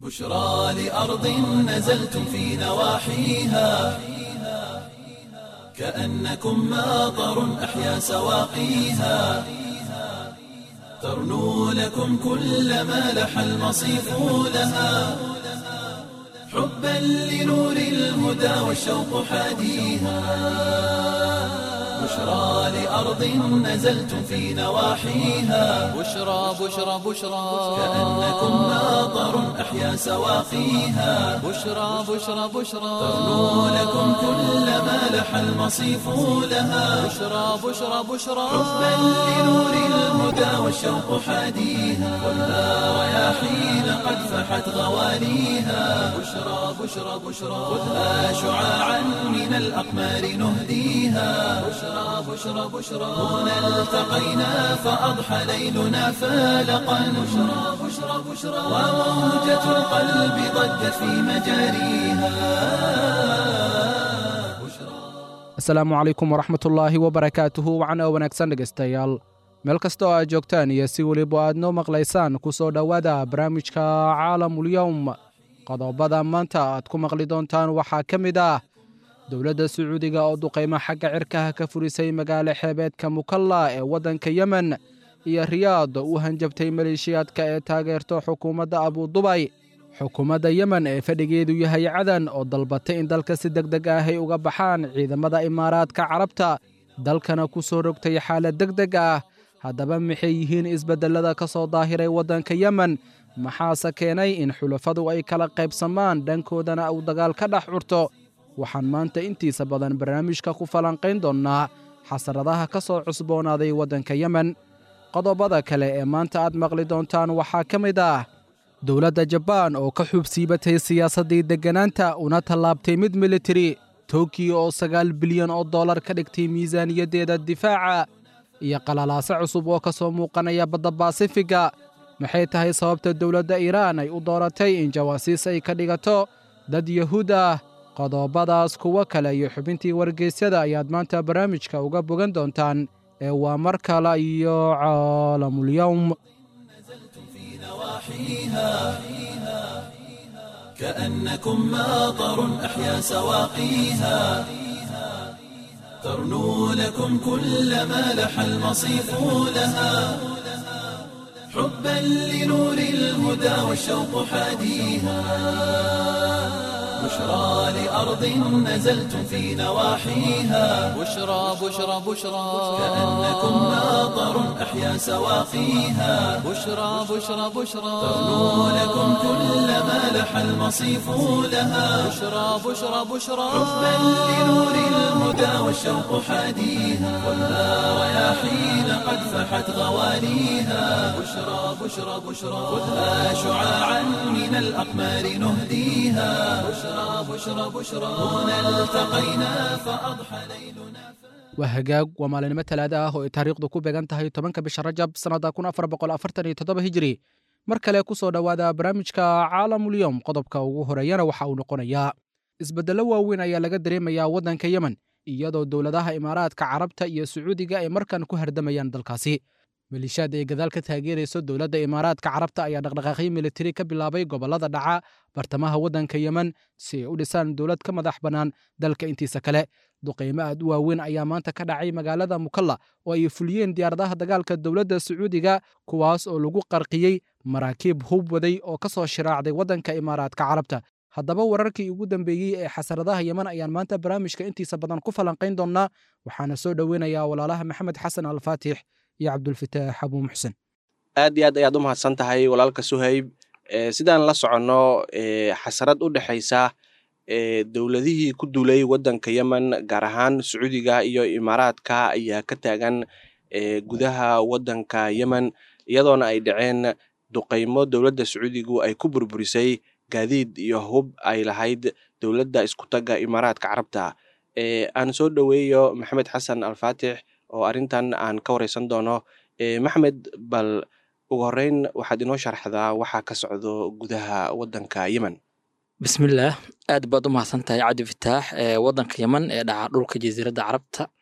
بشرى لأرض نزلتم في نواحيها كأنكم ماطر أحيا سواقيها ترنو لكم كل ما لح المصيف لها حبا لنور الهدى والشوق حاديها بشرى لأرض نزلتم في نواحيها بشرى بشرى بشرى كأنكم ماطر أحيا سواقيها بشرى بشرى بشرى ترنو لكم كل ما لح المصيف لها بشرى بشرى بشرى حبا لنور الهدى والشوق حاديها خذها رياحين قد فحت غواليها بشرى بشرى بشرى خذها شعاعا من الأقمار نهديها بشرى بشرى بشرى هنا التقينا فأضحى ليلنا فالقا بشرى بشرى بشرى وموجة القلب ضجت في مجاريها asalaamu calaykum waraxmatullaahi wabarakaatuhu wacna wanaagsan dhegaystayaal meel kasta oo aad joogtaan iyo si weliba aad noo maqlaysaan ku soo dhowaada barnaamijka caalamulyowm qodobada maanta aad ku maqli doontaan waxaa ka mid ah dowladda sacuudiga oo duqaymo xagga cirkaha ka furisay magaalo xeebeedka mukalla ee waddanka yemen iyo riyaad oo u hanjabtay maleeshiyaadka ee taageerto xukuumadda abudubay xukuumadda yemen ee fadhigeedu yahay cadan oo dalbatay in dalka si deg deg ah ay uga baxaan ciidamada imaaraadka carabta dalkana ku soo rogtay xaalad deg deg ah haddaba maxay yihiin isbeddellada ka soo daahiray waddanka yemen maxaase keenay in xulafadu ay kala qaybsamaan dhankoodana uu dagaal ka dhex curto waxaan maanta intiisa badan barnaamijka ku falanqayn doonnaa xasaradaha ka soo cusboonaaday waddanka yemen qodobada kale ee maanta aad maqli doontaan waxaa ka mid ah dowladda jabaan oo ka xuubsiibatay siyaasaddii degganaanta una tallaabtay mid militari tokiyo oo sagaal bilyan oo dollar ka dhigtay miisaaniyaddeeda difaaca iyo qalalaase cusub oo ka soo muuqanaya badda baasifiga maxay tahay sababta dowladda iiraan ay u dooratay in jawaasiis ay ka dhigato dad yahuud ah qodobadaas kuwo kale iyo xubintii wargeysyada ayaad maanta barnaamijka uga bogan doontaan ee waa mar kale iyo caalamulyowm نواحيها كأنكم ماطر أحيا سواقيها ترنو لكم كل ما لح المصيف لها حبا لنور الهدى والشوق حاديها بشرى لأرض نزلتم في نواحيها بشرى بشرى بشرى كأنكم ماطر أحيا سواقيها بشرى بشرى بشرى ترنو لكم كل ما لح المصيف لها بشرى بشرى بشرى حبا لنور الهدى والشوق حاديها خذها رياحين قد فحت غواليها بشرى بشرى بشرى خذها شعاعا من الأقمار نهديها بشرى بشرى بشرى هنا التقينا فأضحى ليلنا waa hagaag waa maalinimo talaada ah oo ay taariikhdu ku beegan tahay tobanka bisha rajab sannadda kun afar boqol afartan iyo toddoba hijiri mar kale ku soo dhowaada barnaamijka caalamulyowm qodobka ugu horeeyana waxa uu noqonayaa isbeddello waaweyn ayaa laga dareemayaa waddanka yemen iyadoo dowladaha imaaraadka carabta iyo sacuudiga ay markan ku hardamayaan dalkaasi malishaad ay gadaal ka taageerayso dowladda imaaraadka carabta ayaa dhaqdhaqaaqyo militari ka bilaabay gobollada dhaca bartamaha waddanka yemen si ay u dhisaan dowlad ka madax bannaan dalka intiisa kale duqaymo aad u waaweyn ayaa maanta ka dhacay magaalada mukalla oo ay fuliyeen diyaaradaha dagaalka dowladda sacuudiga kuwaas oo lagu qarqiyey maraakiib hub waday oo ka soo shiraacday waddanka imaaraadka carabta haddaba wararkii ugu dambeeyey ee xasaradaha yemen ayaan maanta barnaamijka intiisa badan ku falanqayn doonnaa waxaana soo dhoweynayaa walaalaha maxamed xasan alfaatix iyo cabdulfataax abuu muxsen aad iyo aad ayaad u mahadsan tahay walaalka suhayb sidaan la soconno xasarad u dhexaysa dowladihii ku duulay waddanka yemen gaar ahaan sacuudiga iyo imaaraadka ayaa ka taagan gudaha waddanka yemen iyadoona ay dhaceen duqaymo dowladda sacuudigu ay ku burburisay gaadiid iyo hub ay lahayd dowladda iskutaga imaaraadka carabta aan soo dhoweeyo maxamed xasan alfaatix oo arrintan aan ka wareysan doono maxmed bal ugu horeyn waxaad inoo sharxdaa waxaa ka socdo gudaha waddanka yemen bismillaah aad baad u mahadsan tahay cabdi fataax ee waddanka yemen ee dhaca dhulka jasiiradda carabta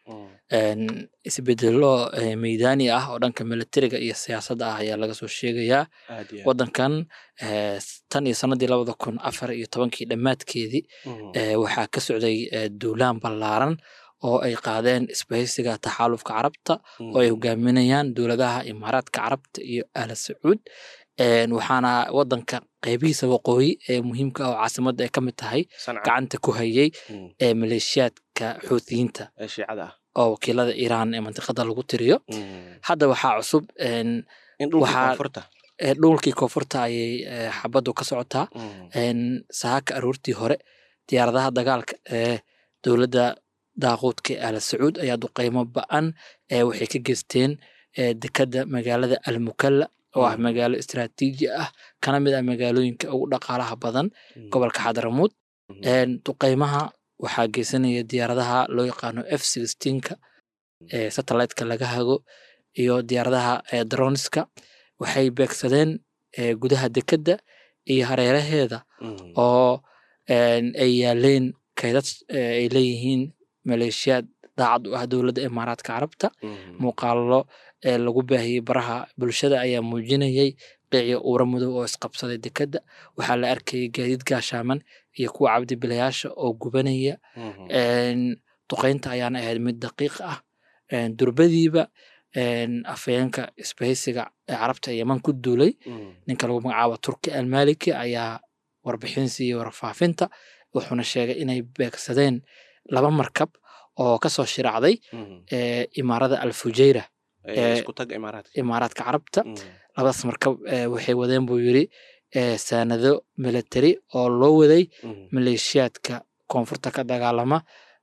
Een, isbedelo eh, meydaani ah oo dhanka militariga iyo siyaasadda ah ayaa laga soo sheegayaa aad iyo aad. wadankan eh, tan iyo sanadii labada kun afar iyo tobankii dhammaadkeedii Mhm. eh, waxaa ka socday eh, duulaan ballaaran oo ay qaadeen isbahaysiga taxaalufka carabta oo ay Mhm. hogaaminayaan dowladaha imaaraadka carabta iyo ahla sacuud Een, waxaana wadanka qeybihiisa waqooyi ee muhiimka ah oo caasimadda ay ka mid tahay Sanca. gacanta ku hayay Mhm. ee maleeshiyaadka xuutiyiinta ee shiicada ah oo wakiilada iiraan ee mantiqada lagu tiriyo Mhm. hadda waxaa cusub een, in dhulka waxaa- koonfurta ee, dhulkii koonfurta ayay eh, xabaddu ka socotaa Mhm. een, saaka aroortii hore diyaaradaha dagaalka ee dowladda daaquudka ee ahla sacuud ayaa duqeymo ba-an ee waxay ka geysteen ee, dekadda magaalada almukalla oo ah Mhm. magaalo istiraatiiji ah kana mid ah magaalooyinka ugu dhaqaalaha badan Mhm. gobolka xadaramuud Mhm. Een, duqeymaha waxaa geysanaya diyaaradaha loo yaqaano f sixteenka ee satellite-ka laga hago iyo diyaaradaha ee droniska waxay beegsadeen ee, gudaha dekedda iyo hareeraheeda Mhm. oo een, ay yaaleen kaydad ee, ay leeyihiin maleeshiyaad daacad u ah dowladda imaaraadka carabta Mhm. muuqaallo ee lagu baahiyey baraha bulshada ayaa muujinayay qiicyo uura madow oo isqabsaday dekedda waxaa la arkayay gaadiid gaashaaman iyo kuwa cabdibilayaasha oo gubanaya Mhm. Een, duqeynta ayaana ahayd mid daqiiq ah Een, durbadiiba een, afhayeenka isbahaysiga ee carabta ee yeman ku duulay Mhm. ninka lagu magacaabo turki almaliki ayaa warbixin siiyey warfaafinta wuxuuna sheegay inay beegsadeen laba markab oo kasoo shiraacday Mhm. ee, imaarada alfujeyra Ee, ee, isku tag imaaraadka imaaraadka carabta Mhm. labadaas markab ee, waxay wadeen buu yiri ee, saanado military oo loo waday Mhm. maleeshiyaadka koonfurta ka dagaalama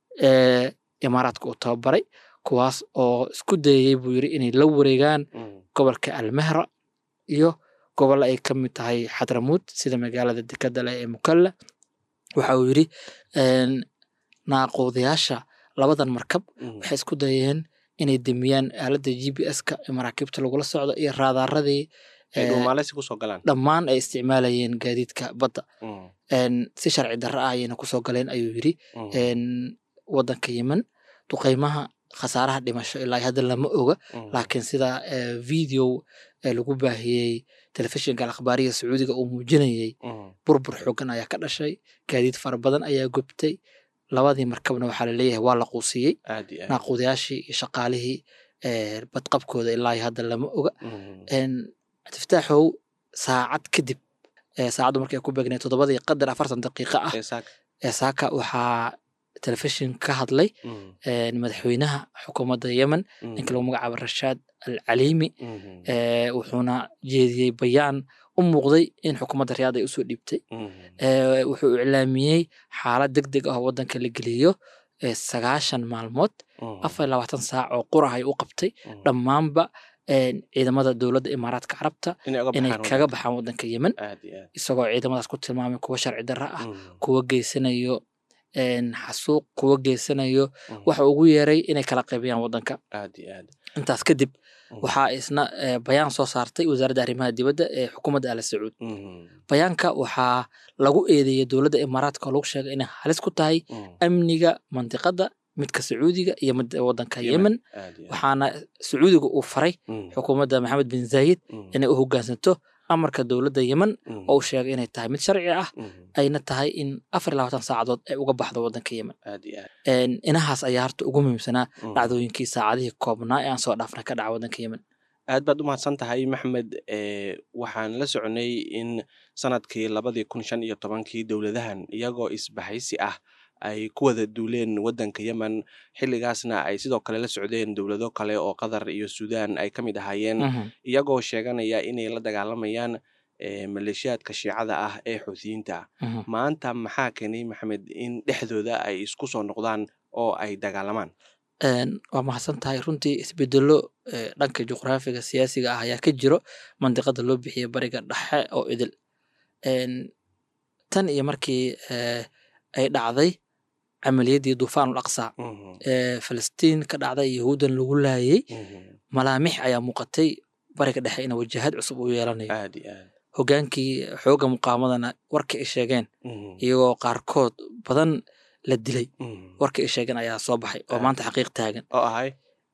ee imaaraadka uu tababaray kuwaas oo isku dayayay buu yiri inay la wareegaan Mhm. gobolka almehra iyo gobol ay ka mid tahay xadramuud sida magaalada dekada leh ee mukalla waxa uu yiri een, naaquudayaasha labadan markab Mhm. waxay isku dayeen inay demiyaan aaladda g p s-ka ee maraakiibta lagula socdo iyo raadaaradii ay ee, dhuumaaleysi kusoo galaan dhammaan ay isticmaalayeen gaadiidka badda Mhm. Een, si sharci darro ah ayayna kusoo galeen ayuu yiri Mhm. een, wadanka yemen duqeymaha khasaaraha dhimasho ilaa hadda lama oga Mhm. laakiin sida eh, video eh, lagu baahiyey telefishinka alakhbaariga sacuudiga uu muujinayay Mhm. burbur xoogan ayaa ka dhashay gaadiid fara badan ayaa gubtay labadii markabna waxaa laleeyahay waa la quusiyey aad iyo aad naaquudayaashii iyo shaqaalihii eh, badqabkooda ilaa iyo hadda lama oga Mhm. Een, tiftaaxow saacad kadib eh, saacaddu markay ku beegneed toddobadii qadar afartan daqiiqa ah Ee, saaka. ee saaka waxaa telefishin ka hadlay Mhm. een, madaxweynaha xukuumadda yemen Mhm. ninka lagu magacaabo rashaad al caliimi Mhm. ee, wuxuuna jeediyey bayaan u muuqday in xukuumadda riyaad ay usoo dhiibtay Mhm. Ee, wuxuu iclaamiyey xaalad deg deg ah oo wadanka la geliyo ee, sagaashan maalmood Mhm. afar iyo labaatan saac oo qurah ay u qabtay Mhm. dhammaanba een, ciidamada dowladda imaaraadka carabta inay uga inay baxaan kaga wadanka. baxaan wadanka yemen aad iyo aad isagoo ciidamadaas ku tilmaamay kuwa sharci darro ah Mhm. kuwa geysanayo een, xasuuq kuwa geysanayo Mhm. waxa ugu yeeray inay kala qaybiyaan wadanka aad iyo aad intaas kadib Mhm. waxaa isna eh, bayaan soo saartay wasaaradda arrimaha dibadda ee xukuumadda ala sacuud Mhm. bayaanka waxaa lagu eedeeyey dowladda imaaraadka oo lagu sheegay inay halis ku tahay Mhm. amniga mantiqada midka sacuudiga iyo mid wadanka Yemen. yemen aad iyo aad waxaana sacuudiga uu faray Mhm. xukuumadda maxamed bin zaayid Mhm. inay u hogaansanto amarka dowladda yemen Mhm. oo uu sheegay inay tahay mid sharci ah Mhm. ayna tahay in afar iyo labaatan saacadood ay uga baxdo wadanka yemen aad iyo aad Een, inahaas ayaa harta ugu muhiimsanaa Mhm. dhacdooyinkii saacadihii koobnaa ee aan soo dhaafnay ka dhaca wadanka yemen aad baad u mahadsan tahay maxmed ee waxaan la soconay in sanadkii labadii kun shan iyo tobankii dowladahan iyagoo isbahaysi ah ay ku wada duuleen wadanka yemen xilligaasna ay sidoo kale la socdeen dowlado kale oo qatar iyo suudaan ay ka mid ahaayeen Mhm. iyagoo sheeganaya inay la dagaalamayaan ee maleeshiyaadka shiicada ah ee xuutiyiinta ah Mhm. maanta maxaa keenay maxamed in dhexdooda ay isku soo noqdaan oo ay dagaalamaan Een, waa mahadsan tahay runtii isbedelo eh, dhanka juqraafiga siyaasiga ah ayaa ka jiro mandiqada loo bixiyay bariga dhexe oo idil Een, tan iyo markii eh, ay dhacday camaliyadii duufaan ul aqsa Mhm. ee falastiin ka dhacday yahuudan lagu laayay Mhm. malaamix ayaa muuqatay bariga dhexe in wajahad cusub uu yeelanayo aad iyo aad hogaankii xooga muqaamadana warkii ay sheegeen Mhm. iyagoo qaarkood badan la dilay Mhm. warkii ay sheegeen ayaa soo baxay oo Ah. maanta xaqiiq taagan oo ahay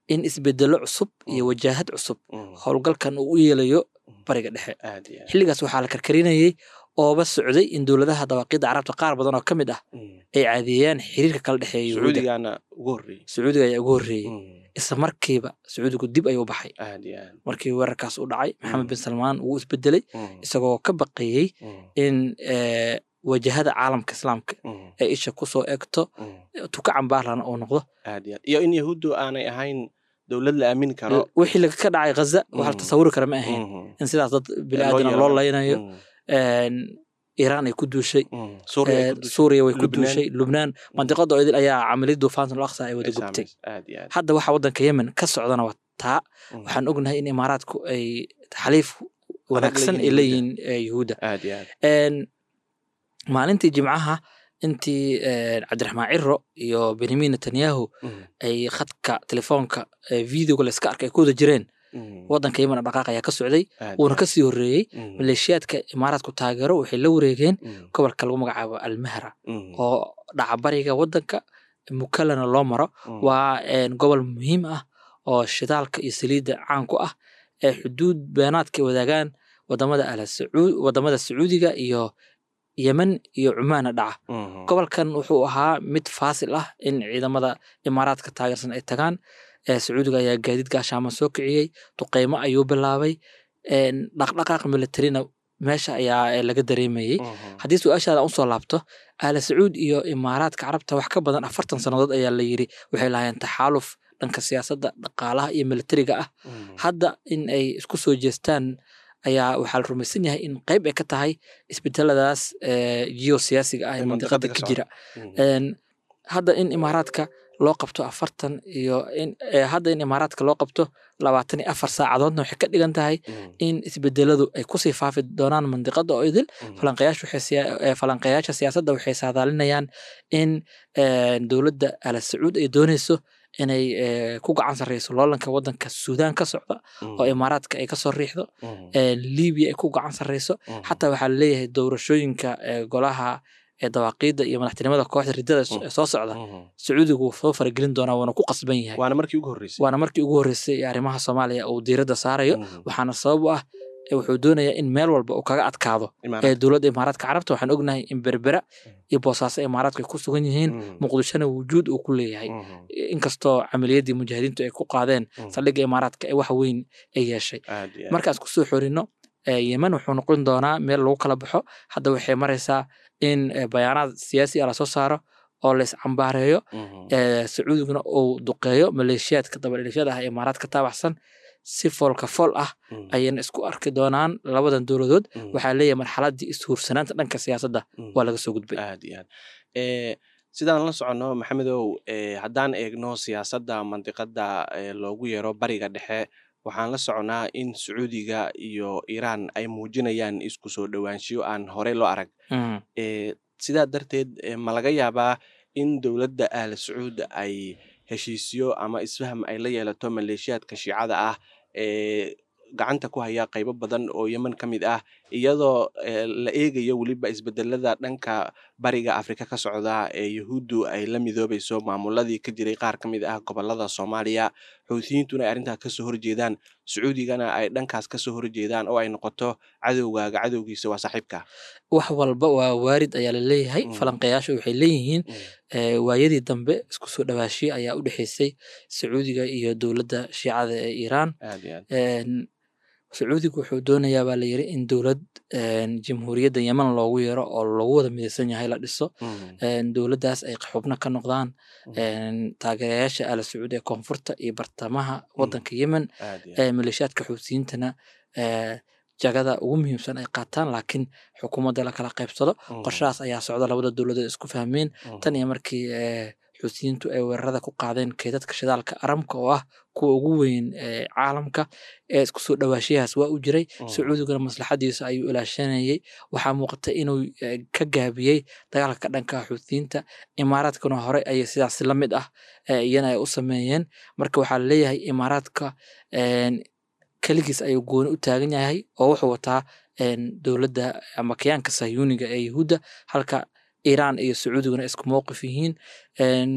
in isbedelo cusub iyo Mm. wajaahad cusub Mm. howlgalkan uu u yeelayo bariga dhexe aad iyo aad. xilligaas waxaa la karkarinayay ooba socday in dowladaha dawaaqidda carabta qaar badan oo ka mid ah Mm. ay caadiyeeyaan xiriirka kala dhexeeya yuhuudda sacuudigana ugu horreeyey sacuudiga ayaa ugu horreeyey Mm. isla markiiba sacuudigu dib ayuu baxay aad iyo aad. markii weerarkaas u dhacay maxamed Mm. bin salmaan wuu isbedelay Mm. isagoo ka baqayey Mm. in eh, wajahada caalamka islaamka Mm. ay isha kusoo egto Mm. tuka cambaarlana uu noqdo aad iyo aad. iyo in yahuuddu aanay ahayn dowlad la aamini karo wixii laga ka dhacay ghaza wax la Mm. tasawuri kara ma ahayn Mhm. in sidaas dad Loo biniaadana loo yeelanayo. laynayo Mm. En, iiraan ay ku duushay Mm. Suuriya ay eh, ku dushay. suuriya way ku Lubnaan. duushay lubnaan mandiqada oo idil ayaa camaliyad duufaantan al aqsa ay wada Ay gubtay saameysay. aad iyo aad. hadda waxa waddanka yemen ka socdana waa taa Mm. waxaan ognahay in imaaraadku ay xaliif wanaagsan ay leeyihiin leeyihiin eh, yuhuudda aad iyo aad. En, maalintii jimcaha intii eh, cabdiraxmaan ciro iyo benyamin netanyahu Mm. ay khadka telefoonka eh, videoga la iska arkay ay ku wada jireen Mm. waddanka yemen dhaqaaq ayaa ka socday aad wuuna iyo ka sii horreeyey aad. Mm. maleeshiyaadka imaaraadku taageero waxay la wareegeen Mm. gobolka lagu magacaabo almahra Mm. oo dhaca bariga waddanka mukalana loo maro Mm. waa en, gobol muhiim ah oo shidaalka iyo saliidda caan ku ah ee xuduud beenaadka ay wadaagaan wadamada ala sacuud wadamada sacuudiga iyo yemen iyo cumaana dhaca Mhm. gobolkan wuxuu ahaa mid faasil ah in ciidamada imaaraadka taageersan ay tagaan ee sacuudiga ayaa gaadiid gaashaama soo kiciyey duqeymo ayuu bilaabay en, dhaqdhaqaaq militarina meesha ayaa eh, laga dareemayey Mhm. haddii su-aashaada aan usoo laabto aala sacuud iyo imaaraadka carabta wax ka badan afartan sannadood ayaa la yiri waxay lahaayeen taxaaluf dhanka siyaasadda dhaqaalaha iyo militariga ah Mhm. hadda in ay isku soo jeestaan ayaa waxaa la rumaysan yahay in qayb ay ka tahay isbedeladaas eh, geosiyaasiga ah ee Ee mandiqada mandiqada ka ka jira Mhm. En, hadda in imaaraadka loo qabto afartan iyo in eh, hadda in imaaraadka loo qabto labaatan iyo afar saacadoodna waxay ka dhigan tahay Mhm. in isbedeladu ay kusii faafi doonaan mandiqada oo idil Mhm. falanqayaashu waxay siya- eh, falanqayaasha siyaasadda waxay saadaalinayaan in eh, dowladda ala sacuud ay dooneyso inay eh, ku gacan sarreyso loolanka waddanka suudaan ka socda Mhm. oo imaaraadka ay kasoo riixdo Mhm. eh, libiya ay ku gacan sarreyso Mhm. xataa waxaa laleeyahay doorashooyinka eh, golaha ee dawaaqiidda iyo madaxtinimada kooxda riddada s- Mm. soo socda Mhm. sacuudigu wuu soo faragelin doonaa wuuna ku qasban yahay waana markii ugu horreysay waana markii ugu horreysay ee arrimaha soomaaliya uu diiradda saarayo Mhm. waxaana sabab u ah eh, wuxuu doonayaa in meel walba uu kaga adkaado Imaaraadka. ee dowladda imaaraadka carabta waxaan ognahay in berbera iyo boosaaso imaaraadku ay ku sugan yihiin Mhm. muqdishona wujuud uu ku leeyahay Mhm. inkastoo camaliyadii mujaahidiintu ay ku qaadeen Mhm. saldhigga imaaraadka ee wax weyn ay yeeshay aad iyo aad. markaas kusoo xorino eh, yemen wuxuu noqon doonaa meel lagu kala baxo hadda waxay maraysaa in eh, bayaanaad siyaasi ah lasoo saaro oo la iscambaareeyo Mhm. eh, sacuudiguna uu duqeeyo maleeshiyaadka dabadhilifyada ah ee imaaraadka taabaxsan si foolka fool ah Mhm. ayayna isku arki doonaan labadan dowladood Mhm. waxaa leeyahay marxaladii ishuursanaanta dhanka siyaasadda Mhm. waa laga soo gudbay aad iyo aad Eh, sidaan la soconno maxamedow eh, haddaan eegno siyaasadda mandiqada eh, loogu yeero bariga dhexe waxaan la soconnaa in sacuudiga iyo iiraan ay muujinayaan isku soo dhowaanshiyo aan horey loo arag Mm. Eh, sidaa darteed eh, ma laga yaabaa in dowladda aal sacuud ay heshiisyo ama isfaham ay la yeelato maleeshiyaadka shiicada ah ee gacanta ku haya qaybo badan oo yemen ka mid ah iyadoo eh, la eegayo weliba isbedelada dhanka bariga afrika ka socda ee yahuuddu ay la midoobayso maamuladii ka jiray qaar ka mid ah gobolada soomaaliya xuutiyiintuna ay arrintaas kasoo horjeedaan sacuudigana ay dhankaas kasoo horjeedaan oo ay noqoto cadowgaaga cadowgiisa waa saaxiibka wax walba waa waarid ayaa la leeyahay Mm. falanqayaashu waxay leeyihiin eh, waayadii dambe isku soo dhawaashiye ayaa u dhexeysay sacuudiga iyo dowladda shiicada ee iiraan aad iyo aad En, sacuudigu wuxuu doonayaa baa la yiri in dowlad en, jamhuuriyadda yemen loogu yeero oo lagu wada midaysan yahay la dhiso Mhm. En, dowladdaas ay xubno ka noqdaan Mhm. en, taageerayaasha ala sacuud ee koonfurta iyo bartamaha waddanka yemen aad iyo aad ee maleeshiyaadka xuutiyiintana ee jagada ugu muhiimsan ay qaataan laakiin xukuumadda la kala qaybsado Mhm. qorshahaas ayaa socda labada dowladood isku fahmeen Mhm. tan iyo markii ee, xuutiyiintu ay weerarada ku qaadeen keedadka shidaalka aramka oo ah kuwa ugu weyn ee caalamka ee isku soo dhawaashiyahaas waa u jiray Mhm. sacuudiguna maslaxadiisa ayuu ilaashanayay waxaa muuqata inuu eh, ka gaabiyey dagaalka ka dhanka ah xuutiyiinta imaaraadkuna horey ayay sidaas la mid ah eh, iyana ay u sameeyeen marka waxaa laleeyahay imaaraadka en, keligiis ayuu gooni u taagan yahay oo wuxuu wataa en, dowladda ama kayaanka sahyuuniga ee yahuudda halka iiraan iyo sacuudiguna isku mowqif yihiin En,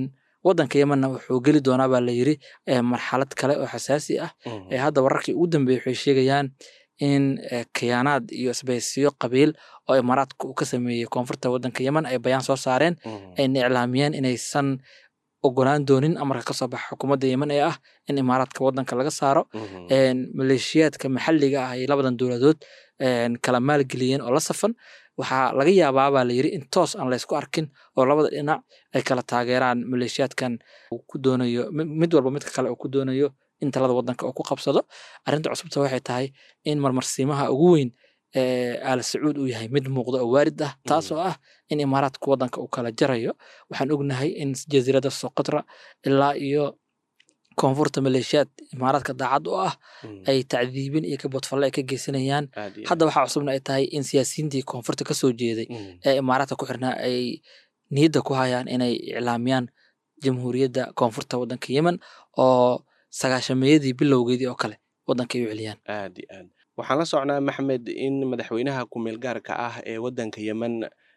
wadanka yemenna wuxuu geli doonaa baa la yiri eh, marxalad kale oo xasaasi ah Mhm. ee hadda wararkii ugu dambeeyey waxay sheegayaan in eh, khiyaanaad iyo isbahaysiyo qabiil oo imaaraadka uu ka sameeyey koonfurta wadanka yemen ay bayaan soo saareen Mhm. ayna iclaamiyeen inaysan ogolaan doonin amarka ka soo baxa xukuumadda yemen ee ah in imaaraadka wadanka laga saaro Mhm. een, maleeshiyaadka maxalliga ah ay labadan dowladood een, kala maalgeliyeen oo la safan waxaa laga yaabaa baa la yiri in toos aan laysku arkin oo labada dhinac ay kala taageeraan maleeshiyaadkan uu ku doonayo mi- mid walba midka kale uu ku doonayo in talada wadanka uu ku qabsado arrinta cusubta waxay tahay in marmarsiimaha ugu weyn ee aal sacuud uu yahay mid muuqda oo waarid ah taasoo ah in imaaraadka wadanka uu kala jarayo waxaan ognahay in jasiiradda soqotra ilaa iyo koonfurta maleeshiyaad imaaraadka daacad u ah Mhm. ay tacdiibin iyo kabodfalle ay ka geysanayaan Aad iyo hadda waxaa cusubna ay tahay in siyaasiyiintii koonfurta ka soo jeeday aad. Mhm. ee imaaraadka ku xirnaa ay niyadda ku hayaan inay iclaamiyaan jamhuuriyadda koonfurta wadanka yemen oo sagaashameeyadii bilowgeedii oo kale wadanka ay u celiyaan aad iyo aad waxaan la socnaa maxmed in madaxweynaha ku-meel gaarka ah ee wadanka yemen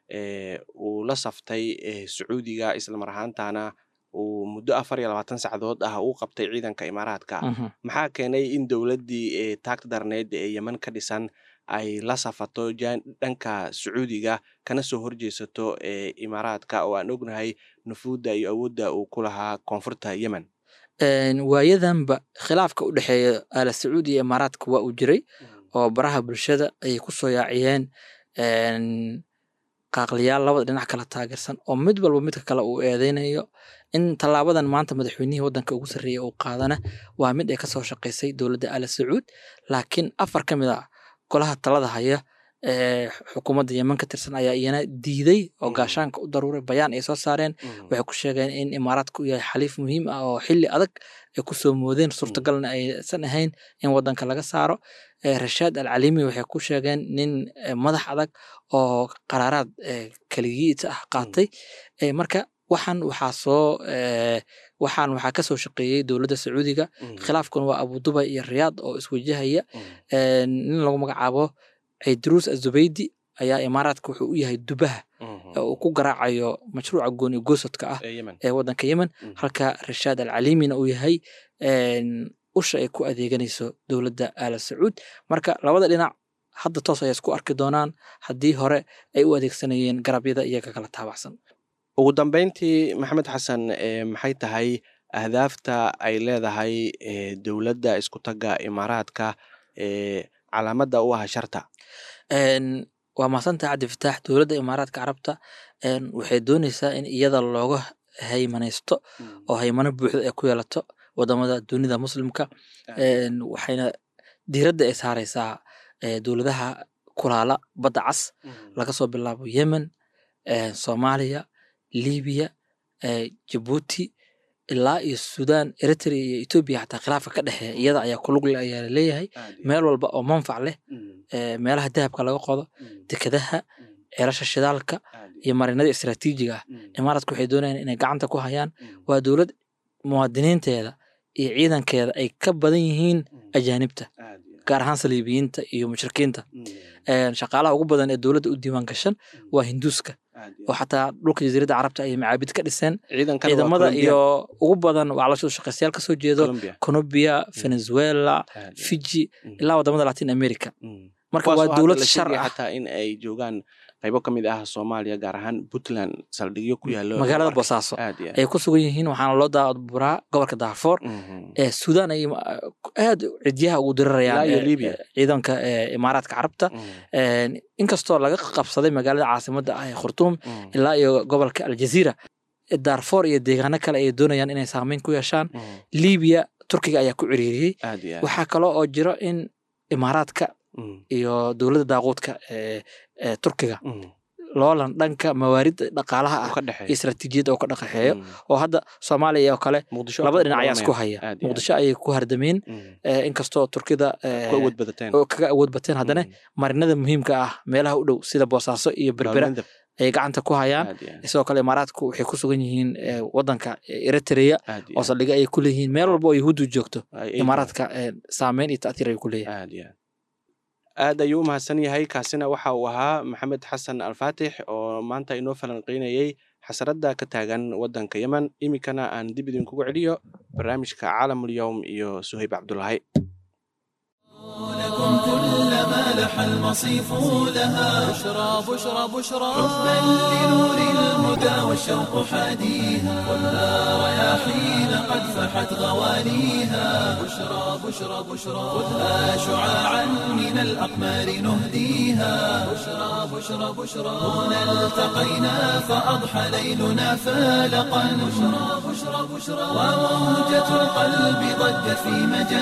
ee uu la saftay ee sacuudiga islamar ahaantana uu muddo afar iyo labaatan sacdood ah uu qabtay ciidanka imaaraadka Mhm. maxaa keenay in dowladdii ee taagta darneed ee yemen ka dhisan ay la safato jan- dhanka sacuudiga kana soo horjeesato ee imaaraadka oo aan ognahay nufuudda iyo awoodda uu ku lahaa koonfurta yemen Een, waayadanba khilaafka u dhexeeya aala sacuud iyo imaaraadka waa uu jiray oo baraha bulshada ayay ku soo yaaciyeen een, qaaqliyaal labada dhinac kala taageersan oo mid walba midka kale uu eedeynayo in tallaabadan maanta madaxweynihii wadanka ugu sarreeya uu qaadana waa mid ay kasoo shaqaysay dowladda aala sacuud laakiin afar ka mid ah golaha talada haya ee xukuumadda yemen ka tirsan ayaa iyana diiday oo Mhm. gaashaanka u daruuray bayaan ay soo saareen waxay ku sheegeen in imaaraadka uu yahay xaliif muhiim ah oo xilli adag ay kusoo moodeen suurtagalna aysan ahayn in wadanka laga saaro Eh, rashaad al calimi waxay ku sheegeen nin eh, madax adag oo qaraaraad eh, kaligiita ah qaatay Eh, marka waxaan waxaa soo eh, waxaan waxaa kasoo shaqeeyey dowladda sacuudiga khilaafkuna waa abuduba iyo riyaad oo iswajahaya Eh, nin lagu magacaabo ciidruus azubaydi ayaa imaaraadka wuxuu u yahay dubaha ee uu ku garaacayo mashruuca gooni goosodka ah ee yemen ee wadanka yemen Mhm. halka rashaad al calimina uu yahay een, usha ay ku adeeganayso dowladda aala sacuud marka labada dhinac hadda toos ayay isku arki doonaan haddii hore ay u adeegsanayeen garabyada iyaga kala taabacsan ugu dambeyntii maxamed xasan ee maxay tahay ahdaafta ay leedahay ee dowladda isku tagga imaaraadka ee calaamadda u ah sharta Een, waa mahadsantahay cabdi fataax dowladda imaaraadka carabta een, waxay dooneysaa in iyada looga haymanaysto oo haymano buuxda ay ku yeelato wadamada dunida muslimka Een, waxayna diiradda ay saareysaa eh, dowladaha kulaala badda cas laga soo bilaabo yemen eh, soomaaliya libiya eh, jabuuti ilaa iyo sudan eritrea iyo etoobiya xataa khilaafka ka dhexeeya iyada ayaa kulug leh ayaa laleeyahay meel walba oo manfac leh eh, meelaha dahabka laga qodo dekedaha ceelasha shidaalka iyo marinada istiraatiijiga ah imaaraadka waxay doonayaan inay gacanta ku hayaan waa dowlad muwaadiniinteeda iyo ciidankeeda ay ka badan yihiin ajaanibta gaar ahaan saliibiyiinta iyo mushrikiinta Een, shaqaalaha ugu badan ee dowladda u diiwaan gashan waa hinduuska oo xataa dhulka jasiiradda carabta ayay macaabid ka dhiseen ciidamada iyo ugu badan waa lasoo shaqaystayaal kasoo jeedo colombia venezuela fiji ilaa wadamada latin america marka waa dowlad shar ah xataa in ay joogaan qaybo ka mid ah soomaaliya gaar ahaan puntland saldhigyo ku yaalo magaalada boosaaso aad iyo ay ku sugan yihiin waxaana loo daaburaa gobolka daafoor aad. ee sudan ay aad cidyaha ugu dirirayaan Ilaa iyo ee, Libya. ee, ciidanka ee, imaaraadka carabta Mhm, Een, inkastoo laga qabsaday magaalada caasimadda ah ee khurtuum mhm, ilaa iyo gobolka aljaziira daarfoor iyo deegaano kale ay doonayaan inay saameyn ku yeeshaan mhm. libiya turkiga ayaa ku ciriiriyey aad iyo aad. waxaa kaloo oo jiro in imaaraadka Mhm, iyo dowladda daaquudka ee ee turkiga mhm. loolan dhanka mawaaridda dhaqaalaha Uu ah ka iyo dhexeeyo. istaraatiijiyadda oo ka dhaqaxeeyo Mhm. oo hadda soomaaliya oo kale Muqdisho labada ka dhinac ayaa isku kulanaya. haya Aad iyo aad. muqdisho ayay ku hardameen Mhm. eh, inkastoo turkida eh, ku awood badateen oo kaga awood bateen haddana Mhm. marinada muhiimka ah meelaha u dhow sida boosaaso iyo berbera Baalmandab. ayay gacanta ku hayaan aad iyo aad. sidoo kale imaaraadku waxay ku sugan yihiin eh, wadanka eritrea aad iyo oo aad. saldhiga ay ku leeyihiin meel walba oo yahuuddu joogto Ay- ay- imaaraadka eh, saameyn iyo ta'tiir ay ku leeyahay aad iyo aad aad ayuu u mahadsan yahay kaasina waxa uu ahaa maxamed xasan alfaatix oo maanta inoo falanqeynayey xasaradda ka taagan waddanka yemen iminkana aan dib idinkugu celiyo barnaamijka caalamulyowm iyo suhayb cabdulaahi لكم كل ما لح المصيف لها بشرى بشرى بشرى حبا لنور الهدى والشوق حاديها ولا رياحين قد فحت غواليها بشرى بشرى بشرى خذها شعاعا من الأقمار نهديها بشرى بشرى بشرى هنا التقينا فأضحى ليلنا فالقا بشرى بشرى بشرى وموجة القلب ضجت في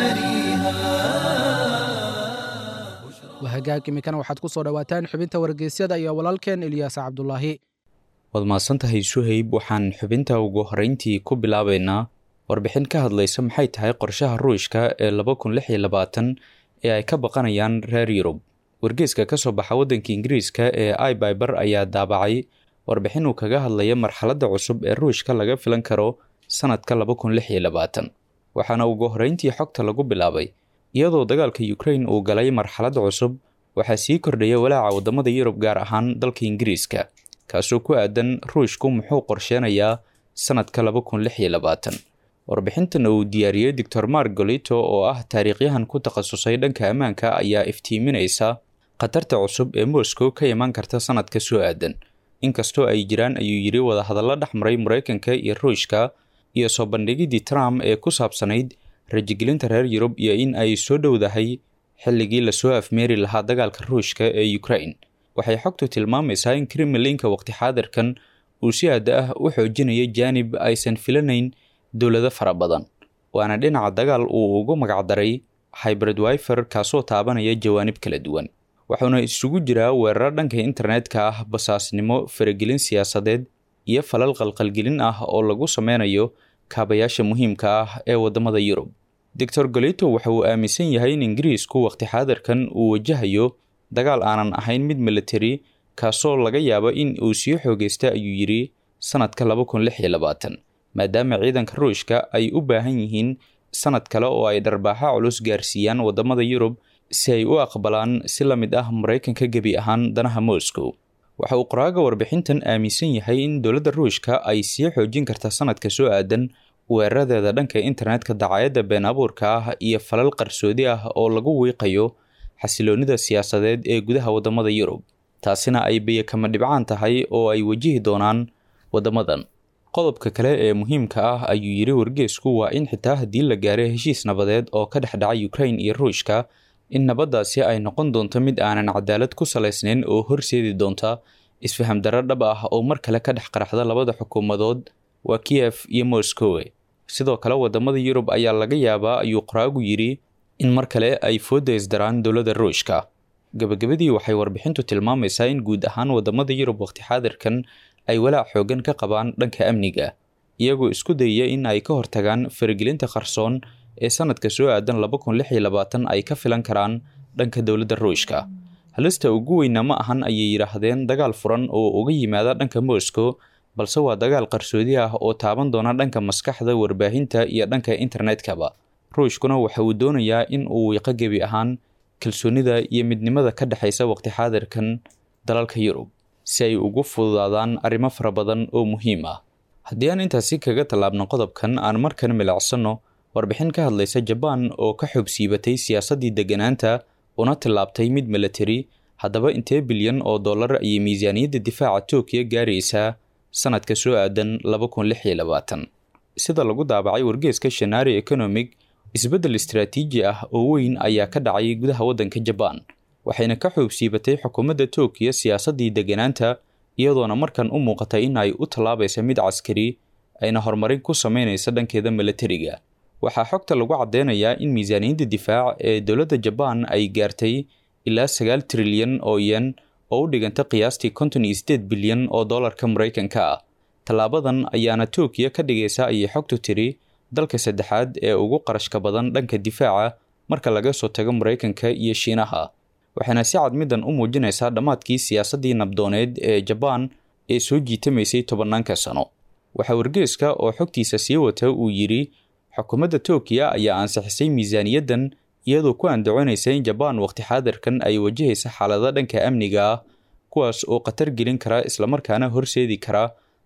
مجاريها wahagaag iminkana waxaad ku soo dhowaataan xubinta wargeysyada iyo walaalkeen ilyaas cabdulaahi waad mahadsantahay suhayb waxaan xubinta ugu horreyntii ku bilaabaynaa warbixin ka hadlaysa maxay tahay qorshaha ruushka ee laba kun lix iyo labaatan ee ay ka baqanayaan reer yurub wargeeska ka soo baxa waddanka ingiriiska ee ibyber ayaa daabacay warbixin uu kaga hadlaya marxaladda cusub ee ruushka laga filan karo sanadka laba kun lix iyo labaatan waxaana ugu horreyntii xogta lagu bilaabay iyadoo dagaalka ukrain uu galay marxalad cusub waxaa sii kordhaya walaaca waddamada yurub gaar ahaan dalka ingiriiska kaasoo ku aadan ruushku muxuu qorsheenayaa sanadka laba kun lix iyo labaatan warbixintan uu diyaariyey doctor mark golito oo ah taariikhyahan ku takhasusay dhanka ammaanka ayaa iftiiminaysa khatarta cusub ee moscow ka imaan karta sanadka soo aadan inkastoo ay jiraan ayuu yidhi wadahadallo dhex maray maraykanka iyo ruushka iyo soo bandhigidii trump ee ku saabsanayd rajigelinta reer yurub iyo in ay soo dhowdahay xilligii lasoo afmeeri lahaa dagaalka ruushka ee ukrain waxay xogtu tilmaamaysaa in kremlinka waqti xaadirkan uu si aada ah u xoojinaya jaanib aysan filanayn dowlado fara badan waana dhinaca dagaal uu ugu magacdaray hybrid wifer kaasoo taabanaya jawaanib kala duwan wuxuuna isugu jiraa weeraro dhanka internetka ah basaasnimo faragelin siyaasadeed iyo falal qalqalgelin ah oo lagu sameynayo kaabayaasha muhiimka ah ee waddamada yurub doctor golito waxa uu aaminsan yahay in ingiriisku waqti xaadirkan uu wajahayo dagaal aanan ahayn mid military kaasoo laga yaabo in uu sii xoogeysta ayuu yidhi sanadka laba kun lix iyo labaatan maadaama ciidanka ruushka ay u baahan yihiin sanad kale oo ay dharbaaxa culus gaarsiiyaan waddamada yurub si ay u aqbalaan si la mid ah maraykanka gebi ahaan danaha moscow waxa uu qoraaga warbixintan aaminsan yahay in dowladda ruushka ay sii xoojin karta sanadka soo aadan weeraradeeda dhanka internetka dacaayadda been abuurka ah iyo falal qarsoodi ah oo lagu wiiqayo xasiloonnida siyaasadeed ee gudaha waddamada yurub taasina ay biyakama dhibcaan tahay oo ay wajihi doonaan waddamadan qodobka kale ee muhiimka ah ayuu yidhi wargeesku waa in xitaa haddii la gaaray heshiis nabadeed oo ka dhex dhacay ukrain iyo ruushka in nabaddaasi ay noqon doonto mid aanan cadaalad ku salaysnayn oo horseedi doonta isfaham darro dhab ah oo mar kale ka dhex qaraxda labada xukuumadood waa kiyef iyo moscowe sidoo kale waddamada yurub ayaa laga yaabaa ayuu qoraagu yidhi in mar kale ay fooda isdaraan dowladda ruushka gabagabadii waxay warbixintu tilmaamaysaa in guud ahaan waddamada yurub waqti xaadirkan ay walaac xoogan ka qabaan dhanka amniga iyagoo isku dayaya in ay ka hortagaan faragelinta qarsoon ee sanadka soo aadan laba kun lix iyo labaatan ay ka filan karaan dhanka dowladda ruushka halista ugu weyna ma ahan ayay yidhaahdeen dagaal furan oo uga yimaada dhanka moscow balse waa dagaal qarsoodi ah oo taaban doona dhanka maskaxda warbaahinta iyo dhanka internetkaba ruushkuna waxa uu doonayaa in uu wiiqo gebi ahaan kalsoonida iyo midnimada ka dhexaysa waqti xaadirkan dalalka yurub si ay ugu fududaadaan arrimo fara badan oo muhiim ah haddii aan intaasi kaga tallaabno qodobkan aan markan milacsanno warbixin ka hadlaysa jabaan oo ka xogsiibatay siyaasaddii degganaanta una tillaabtay mid military haddaba intee bilyan oo dollar ayay miisaaniyadda difaaca tookiya gaaraysaa sanadka soo aadan laba kun lix iyo labaatan sida lagu daabacay wargeeska shanari economic isbeddel istaraatiiji ah oo weyn ayaa ka dhacay gudaha waddanka jabaan waxayna ka xoogsiibatay xukuumadda tookiya siyaasaddii degganaanta iyadoona markan u muuqatay in ay u tallaabaysa mid caskari ayna horumarin ku samaynaysa dhankeeda milatariga waxaa xogta lagu caddeynayaa in miisaaniyadda difaac ee dowladda jabaan ay gaartay ilaa sagaal trilyan oo yen oo u dhiganta qiyaastii konton iyo sideed bilyan oo dollarka maraykanka ah tallaabadan ayaana tookiya ka dhigaysa ayay xogtu tiri dalka saddexaad ee ugu qarashka badan dhanka difaaca marka laga soo tago maraykanka iyo shiinaha waxaana si cad middan u muujinaysaa dhammaadkii siyaasaddii nabdooneed ee jabaan ee soo jiitamaysay tobanaanka sano waxaa wargeeska oo xogtiisa sii wata uu yidhi xukuumadda tookiya ayaa ansixisay miisaaniyaddan iyadoo ku andacoonaysa in jabaan waqti xaadirkan ay wajahaysa xaalado dhanka amniga ah kuwaas oo khatar gelin kara islamarkaana horseedi kara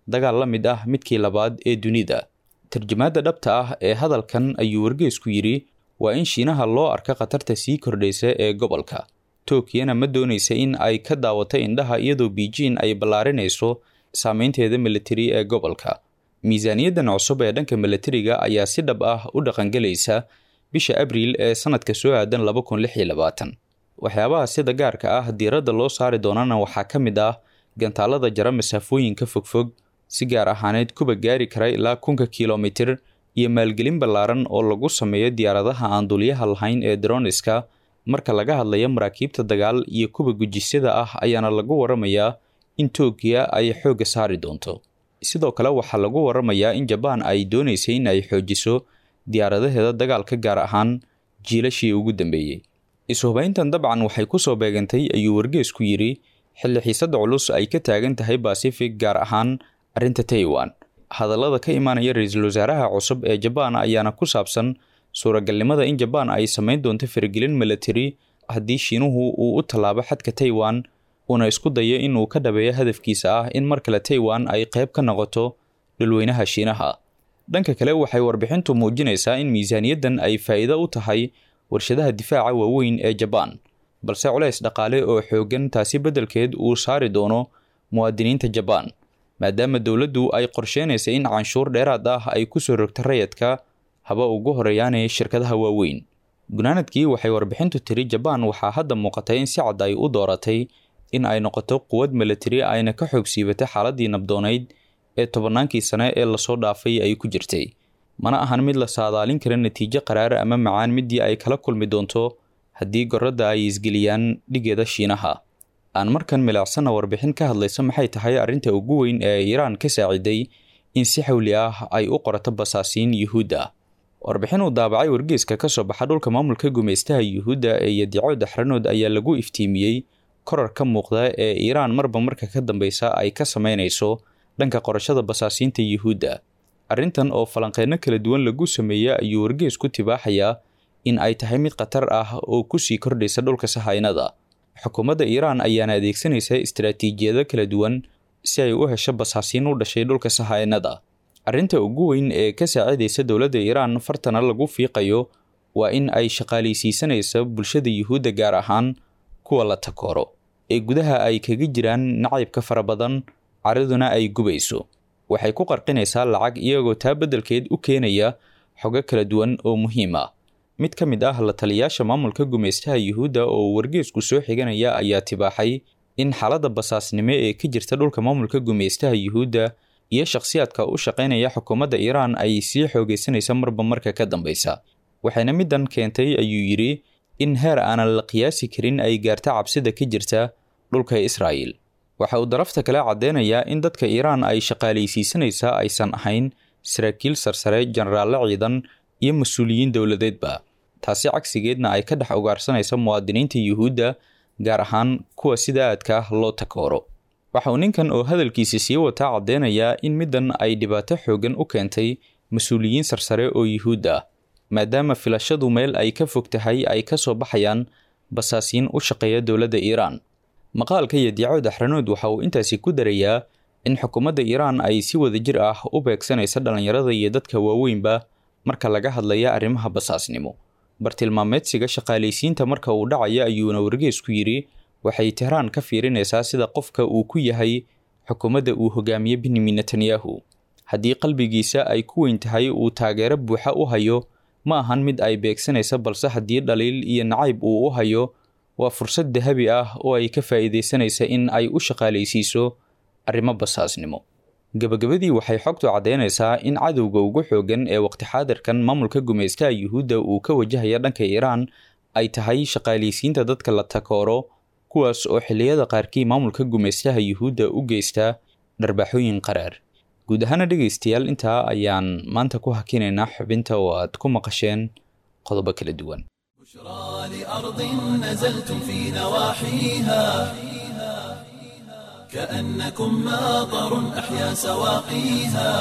dagaal la mid ah midkii labaad ee dunida tarjamaadda dhabta ah ee hadalkan ayuu wargeysku yidhi waa in shiinaha loo arka khatarta sii kordhaysa ee gobolka tokiyana ma doonaysa in ay ka daawato indhaha iyadoo beijing ay ballaarinayso saameynteeda militari ee gobolka miisaaniyaddan cusub ee dhanka militariga ayaa si dhab ah u dhaqangelaysa bisha abriil ee sanadka soo aadan laba kun lix iyo labaatan waxyaabaha sida gaarka ah diiradda loo saari doonana waxaa ka mid ah gantaalada jara masaafooyinka fogfog si gaar ahaaneed kuba gaari kara ilaa kunka kilomitir iyo maalgelin ballaaran oo lagu sameeyo diyaaradaha aan dulyaha lahayn ee droniska marka laga hadlayo maraakiibta dagaal iyo kuwa gujisyada ah ayaana lagu waramayaa in tookiya ay xoogga saari doonto sidoo kale waxaa lagu waramayaa in jabaan ay doonaysay in ay xoojiso diyaaradaheeda dagaalka gaar ahaan jiilashii ugu dambeeyey ishubayntan dabcan waxay kusoo beegantay ayuu wargeesku yidhi xilli xiisadda culus ay ka taagan tahay basifig gaar ahaan arrinta taiwan hadallada ka imaanaya ra-iisul wasaaraha cusub ee jabaan ayaana ku saabsan suuragalnimada in jabaan ay samayn doonto faragelin militari haddii shiinuhu uu u tallaabo xadka taiwan uuna isku dayo inuu ka dhabeeyo hadafkiisa ah in mar kale taiwan ay qayb ka noqoto dhulweynaha shiinaha dhanka kale waxay warbixintu muujinaysaa in miisaaniyaddan ay faa'iido u tahay warshadaha difaaca waaweyn ee jabaan balse culays dhaqaale oo xooggan taasi beddelkeed uu saari doono muwaadiniinta jabaan maadaama dowladdu ay qorsheynaysa in canshuur dheeraad ah ay kusoo rogto rayadka haba ugu horeeyaanee shirkadaha waaweyn gunaanadkii waxay warbixintu tiri jabaan waxaa hadda muuqatay in si cad ay u dooratay in ay noqoto quwad militari ayna ka xoog siibatay xaaladii nabdoonayd ee tobannaankii sane ee lasoo dhaafay ay ku jirtay mana ahan mid la saadaalin kara natiijo qaraar ama macaan midii ay kala kulmi doonto haddii goradda ay isgeliyaan dhigeeda shiinaha aan markan milicsana warbixin ka hadlaysa maxay tahay arrinta ugu weyn ee iiraan ka saaciday in si xawli ah ay u qorato basaasiin yuhuudda warbixin uu daabacay wargeeska ka soo baxa dhulka maamulka gumaystaha yuhuudda ee yadico daxranood ayaa lagu iftiimiyey korar ka muuqda ee iiraan marba marka ka dambeysa ay ka sameynayso dhanka qorashada basaasiinta yuhuudda arrintan oo falanqeeno kala duwan lagu sameeya ayuu wargees ku tibaaxayaa in ay tahay mid khatar ah oo kusii kordhaysa dhulka sahaynada xukuumadda iiraan ayaana adeegsanaysa istaraatiijiyado kala duwan si ay u hesho basaasiin u dhashay dhulka sahaynada arrinta ugu weyn ee ka saacidaysa dowladda iiraan fartana lagu fiiqayo waa in ay shaqaalaysiisanaysa bulshada yuhuudda gaar ahaan kuwa la takooro ee gudaha ay kaga jiraan nacaybka fara badan caraduna ay gubayso waxay ku qarqinaysaa lacag iyagoo taa beddelkeed u keenaya xogo kala duwan oo muhiim ah mid ka mid ah la taliyaasha maamulka gumaystaha yuhuudda oo wargeesku soo xiganaya ayaa tibaaxay in xaaladda basaasnimo ee ka jirta dhulka maamulka gumaystaha yuhuudda iyo shakhsiyaadka u shaqaynaya xukuumadda iiraan ay sii xoogaysanaysa marba marka ka dambeysa waxayna middan keentay ayuu yidhi in heer aanan la qiyaasi karin ay gaarta cabsida ka jirta dhulka israa'il waxa uu darafta kale caddeynayaa in dadka iiraan ay shaqaalaysiisanaysaa aysan ahayn saraakiil sarsare jenaraalle ciidan iyo mas-uuliyiin dowladeedba taasi cagsigeedna ay ka dhex ugaarsanaysa muwaadiniinta yuhuudda gaar ahaan kuwa sida aadka ah loo takooro waxa uu ninkan oo hadalkiisa sii wataa caddeynayaa in middan ay dhibaato xooggan u keentay mas-uuliyiin sarsare oo yuhuud ah maadaama filashadu meel ay ka fog tahay ay ka soo baxayaan basaasiin u shaqeeya dowladda iiraan maqaalka yadiico daxranood waxa uu intaasi ku darayaa in xukuumadda iiraan ay si wadajir ah u beegsanaysa dhallinyarada iyo dadka waaweynba marka laga hadlaya arrimaha basaasnimo bartilmaameedsiga shaqaalaysiinta marka uu dhacaya ayuuna wargeesku yidhi waxay tehraan ka fiirinaysaa sida qofka uu ku yahay xukuumadda uu hogaamiye benyamin netanyahu haddii qalbigiisa ay ku weyn tahay uu taageero buuxa u hayo ma ahan mid ay beegsanaysa balse haddii dhaliil iyo nacayb uu u hayo waa fursad dahabi ah oo ay ka faa'iidaysanaysa in ay u shaqaalaysiiso arrimo basaasnimo gabagabadii waxay xogtu caddeynaysaa in cadowga ugu xooggan ee waqti xaadirkan maamulka gumaystaha yuhuudda uu ka wajahaya dhanka iiraan ay tahay shaqaalaysiinta dadka la takooro kuwaas oo xilliyada qaarkii maamulka gumaystaha yuhuudda u geysta dharbaaxooyin qaraar guud ahaana dhegaystayaal intaa ayaan maanta ku hakinaynaa xubinta oo aad ku maqasheen qodobo kala duwan بشرى لأرض نزلتم في نواحيها كأنكم ماطر أحيا سواقيها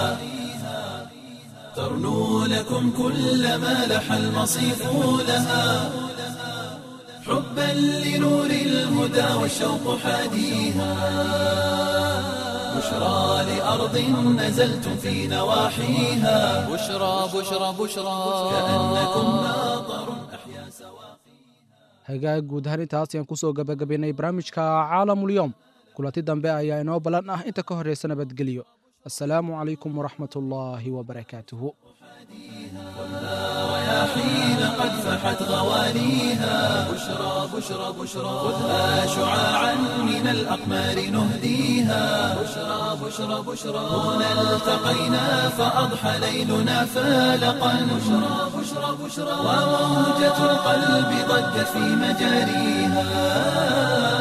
ترنو لكم كل ما لح المصيف لها حبا لنور الهدى والشوق حاديها بشرى لأرض نزلتم في نواحيها بشرى بشرى بشرى كأنكم ناظر أحيا سواقيها hagaag guud ahaan intaas ayaan kusoo gabagabaynay barnaamijka caalamulyoom kulanti dambe ayaa inoo ballan ah inta ka horraysa nabadgelyo assalaamu calaykum waraxmat ullaahi wabarakaatuhu حين قد فحت غواليها بشرى بشرى بشرى خذها شعاعا من الأقمار نهديها بشرى بشرى بشرى هنا التقينا فأضحى ليلنا فالقا بشرى بشرى بشرى وموجة القلب ضجت في مجاريها